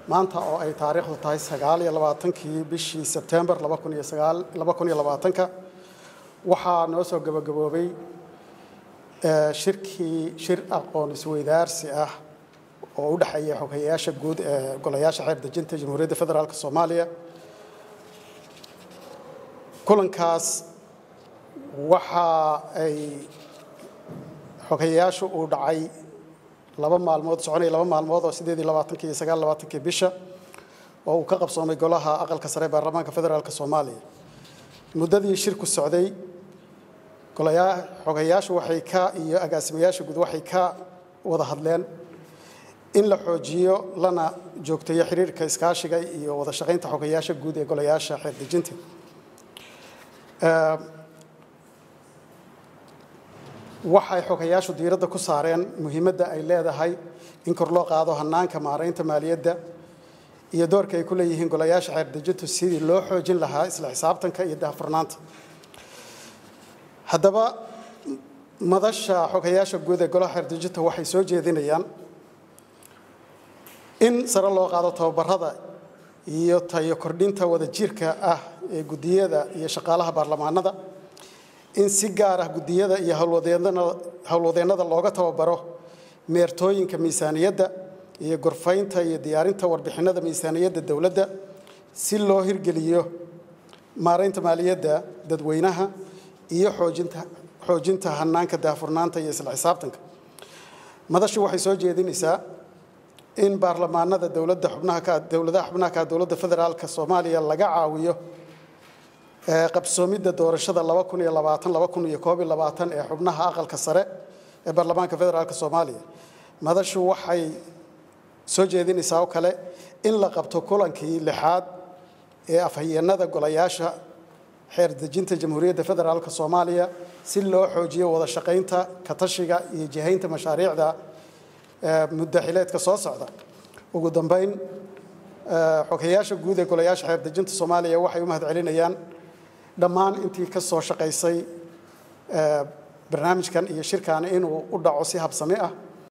maanta oo ay taariikhdu tahay sagaal iyo labaatankii bishii sebtembar laba kun iyo sagaal laba kun iyo labaatanka waxaa noo soo gabagaboobay shirkii shir aqoon isweydaarsi ah oo u dhexeeya xogeyaasha guud ee golayaasha xeer dejinta jamhuuriyadda federaalk soomaaliya kulankaas waxa ay xogeyaashu uu dhacay laba maalmood soconaya laba maalmood oo sideed iyo labaatankii iyo sagaal labaatankii bisha oo uu ka qabsoomay golaha aqalka sare ee baarlamaanka federaalk soomaaliya muddadii shirku socday golayaa xogeyaashu waxay ka iyo agaasimayaasha guud waxay ka wada hadleen in la xoojiyo lana joogteeyo xiriirka iskaashiga iyo wada shaqaynta xogeyaasha guud ee golayaasha xeer dejinta waxay xogeyaashu diiradda ku saareen muhiimadda ay leedahay in kor loo qaado hanaanka maaraynta maaliyadda iyo doorka ay ku leeyihiin golayaasha xeer dejintu sidii loo xoojin lahaa isla xisaabtanka iyo daahfurnaanta haddaba madasha xogeyaasha guud ee golaha xeer dejinta waxay soo jeedinayaan in sare loo qaado tababarada iyo tayo kordhinta wadajirka ah ee guddiyada iyo shaqaalaha baarlamaanada in si gaar ah guddiyada iyo howlwadeennada looga tababaro meertooyinka miisaaniyadda iyo gorfaynta iyo diyaarinta warbixinada miisaaniyadda dowladda si loo hirgeliyo maaraynta maaliyadda dadweynaha iyo xoojinta xoojinta hanaanka daahfurnaanta iyo isla xisaabtanka madashu waxay soo jeedinaysaa in baarlamaanada dowladda xubnaha ka dowladaha xubnaha ka dowladda federaalka soomaaliya laga caawiyo qabsoomidda doorashada laba kun iyo labaatan laba kun iyo koob iyo labaatan ee xubnaha aqalka sare ee baarlamaanka federaalka soomaaliya madashu waxay soo jeedinaysaa oo kale in la qabto kulankii lixaad ee afhayeenada golayaasha xeer dejinta jamhuuriyadda federaalka soomaaliya si loo xoojiyo wada shaqaynta katashiga iyo jihaynta mashaariicda muddaxileedka soo socda ugu dambeyn xogeyaasha guud ee golayaasha xeer dejinta soomaaliya waxay u mahad celinayaan dhammaan intii ka soo shaqaysay barnaamijkan iyo shirkan inuu u dhaco si habsami ah